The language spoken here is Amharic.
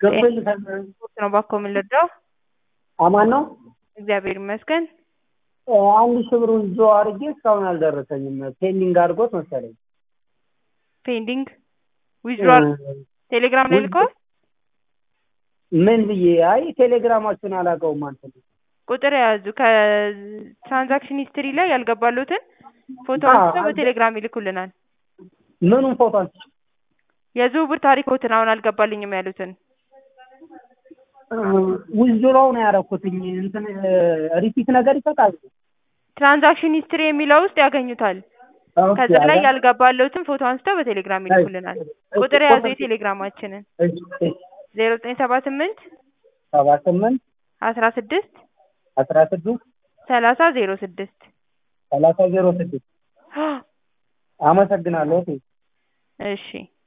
ገብቶልሻል? ስፖርት ነው ባኮ የምንረዳው። አማን ነው። እግዚአብሔር ይመስገን። አንድ ሺህ ብር ዊዝድሮ አድርጌ እስካሁን አልደረሰኝም። ፔንዲንግ አድርጎት መሰለኝ። ፔንዲንግ ዊዝድሮዋል ቴሌግራም ላይ ልከዋል። ምን ብዬ አይ ቴሌግራማችሁን አላውቀውም አንተ ቁጥር የያዙ ከትራንዛክሽን ሂስትሪ ላይ ያልገባሉትን ፎቶ አዎ፣ አንስተው አልገ- በቴሌግራም ይልኩልናል። ምኑን ፎቶ አንስቼ የዝውውር ታሪኮትን አሁን አልገባልኝም ያሉትን ዊዝድሮው ነው ያደረኩትኝ። እንትን ሪፒት ነገር ይሰጣል። ትራንዛክሽን ሂስትሪ የሚለው ውስጥ ያገኙታል። ኦኬ፣ ከዛ ላይ አለ። ያልገባለትን ፎቶ አንስተው በቴሌግራም ይልኩልናል። ቁጥር የያዙ የቴሌግራማችንን እሺ፣ እሺ። ዜሮ ዘጠኝ ሰባ ስምንት ሰባ ስምንት አስራ ስድስት አስራ ስድስት ሰላሳ ዜሮ ስድስት ሰላሳ ዜሮ ስድስት አመሰግናለሁ። ኦኬ። እሺ